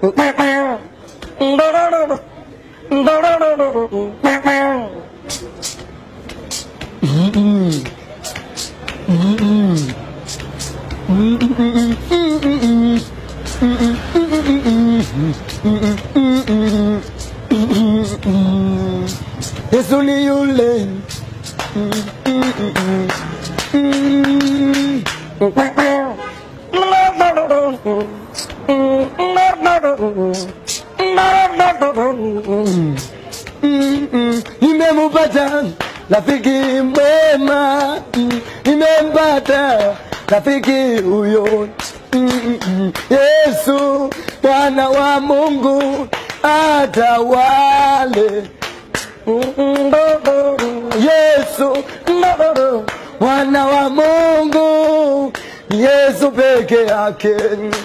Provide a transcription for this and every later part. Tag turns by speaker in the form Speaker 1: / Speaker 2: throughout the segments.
Speaker 1: Yesu ni yule nimemupata rafiki mwema, nimempata rafiki huyo Yesu mwana wa Mungu atawale Yesu mwana wa Mungu Yesu peke yake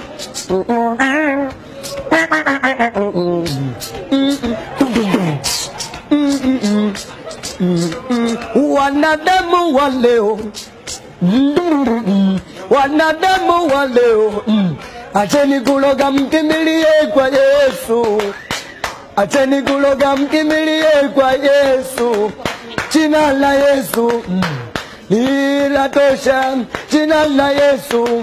Speaker 1: wanadamu wa leo wanadamu wa leo acheni kuloga mkimbilie kwa Yesu acheni kuloga mkimbilie kwa Yesu jina la Yesu linatosha jina la Yesu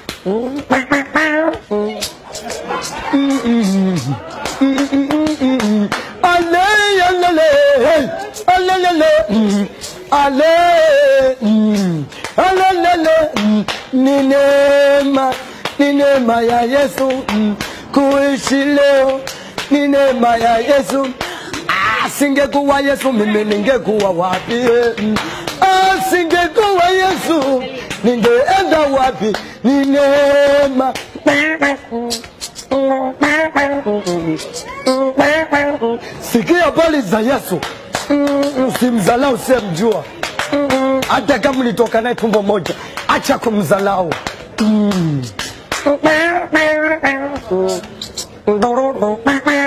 Speaker 1: ale alele alele ale alele ni neema ni neema ya Yesu kuishi leo ni neema ya Yesu asingekuwa Yesu mimi ningekuwa wapi asingekuwa Yesu ningeenda wapi ni neema sikia habari za Yesu usimzalau usiyemjua hata kama ulitoka naye tumbo moja acha kumzalau mm.